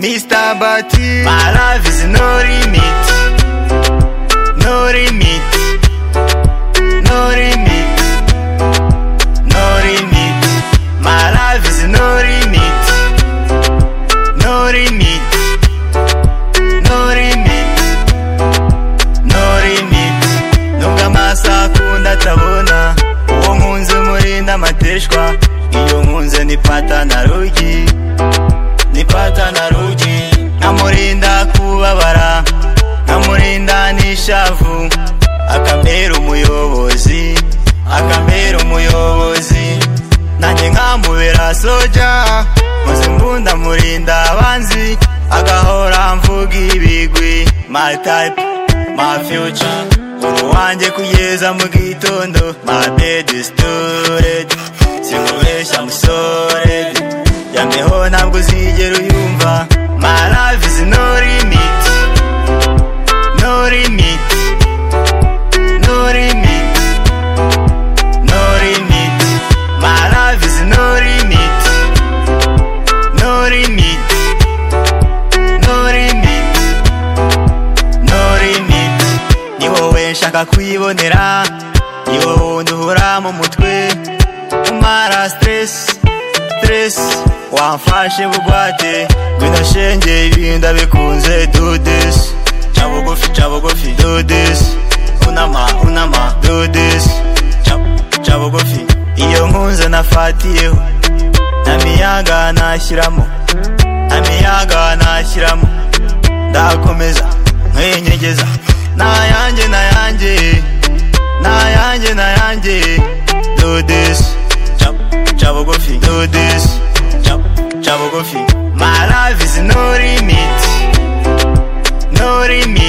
about you. My life is no limit. No limit. No limit. No limit. My life is no limit. No limit. No limit. No limit. Nubwo amaso akunda atabona. Uwo nkunze umurinda amateshwa. Iyo nkunze ni pata na rugi. nipata na ruji nkamurinda kubabara nkamurinda n'ishavu akambera umuyobozi akambera umuyobozi nanjye nkamubera soja maze mbunda murinda abanzi agahora mvuga ibigwi my type my future uru wanjye kugeza mu gitondo my bed is stored sinkubeshya musore yambeho ntabwo uzigera uyumva my life is no limit no limit no limit no limit my life is no limit no limit no limit no limit ni wowe nshaka kwibonera ni wowe wundi uhora mu mutwe umara stress stress wamfashe bugwate ngwino shenge ibinda bikunze do this ca bugufi ca bugufi do this unama unama do this ca ca bugufi iyo nkunze nafatiyeho namiyaga nashyiramo namiyaga nashyiramo ndakomeza nkinyegeza nayanjye nayanjye nayanjye nayanjye do this Chop, chop bugufi do this chop, chop bugufi my life is no limit no limit